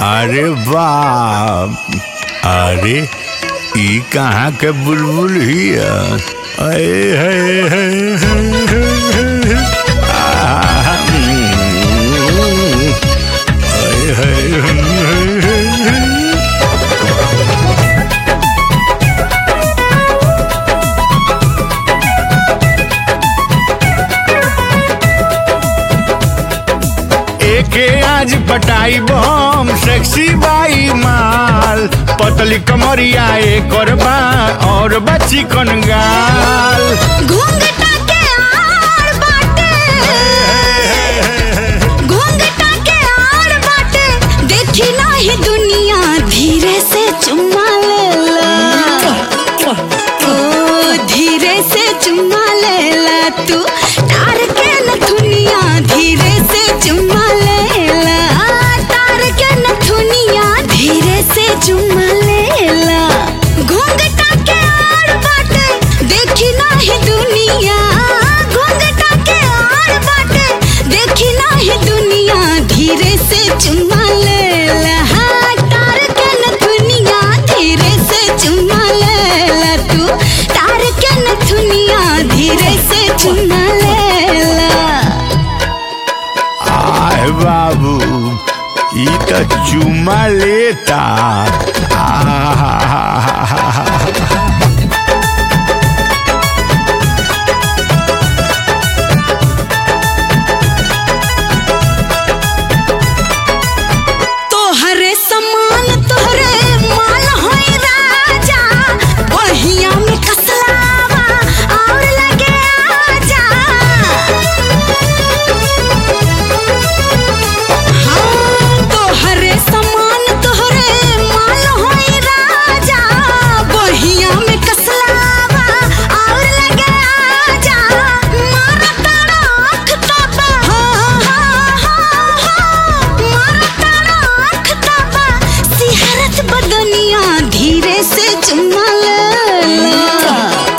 अरे बाप अरे ई कहाँ के बुलबुल हिया अरे है है है आहा, हम्म, अरे है है एके आज पटाई बम सेक्सी बाई माल पतली कमरिया एकर बा और बच्ची कन गाल घूंघटा के आड़ बाटे घूंघटा के आड़ बाटे देखी नाही दुनिया धीरे से चुम्मा लेला ओ धीरे से चुम्मा लेला तू तार के नथुनिया धीरे से चुम्मा लेला तार के नथुनिया धीरे से चुम्मा लेला घूंघटा के आड़ बाटे देखी नाही दुनिया घूंघटा के आड़ बाटे देखी नाही दुनिया धीरे से चुम्मा लेला हाँ, तार के नथुनिया धीरे से चुम्मा लेला तू तार के नथुनिया धीरे से चुम्मा लेला आय बाबू ई त चुमा लेता आहा तोहरे समान तोहरे माल होई राजा बहिया में कसलावा और लगे आजा हाँ तोहरे समान तोहरे माल होई राजा बहिया में कसलावा और लगे आजा मारा तारा आँख ताबा हाँ हाँ हाँ हाँ मारा तारा आँख ताबा सिहरत बदनिया धीरे से चुम्मा लेला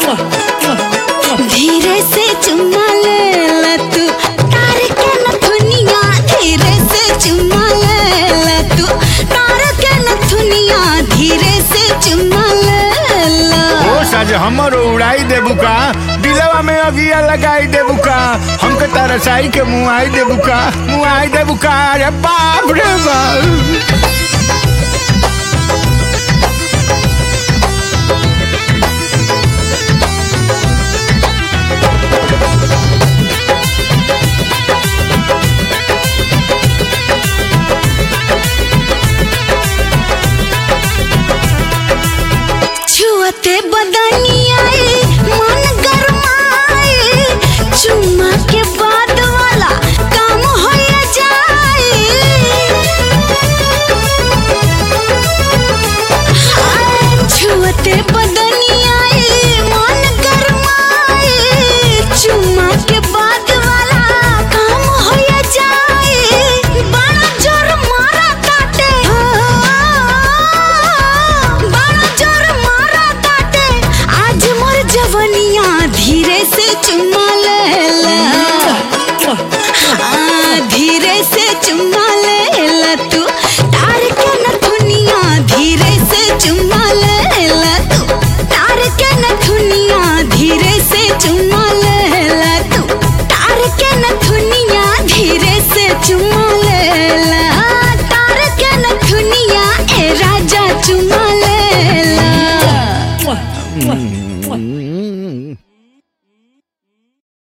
धीरे से चुम्मा लेला तू तार के नथुनिया धीरे से चुम्मा लेला तू तार के नथुनिया धीरे से चुम्मा लेला ओ सज हमर उड़ाई देबू का दिलवा में अगिया लगाई देबू का हमके तरसाई के मुआई देबू का मुआई देबू का अरे बाप रे बाप छुअते बदनिया मन गरमाए चुम्मा के बाद वाला काम हो जाए छुअते बदनिया मन गरमाए चुम्मा के बाद वाला काम हो जाए बड़ा जोर मारा काटे बड़ा जोर मारा काटे आज मोर जवनिया धीरे से चुम्मा लेला हाँ, धीरे से चुम्मा लेला तू तार के नथुनिया धीरे से चुम्मा लेला तू तार के नथुनिया धीरे से चुम्मा लेला तू तार के नथुनिया धीरे से चुम्मा लेला तार के नथुनिया ए राजा चुम्मा लेला हम्म,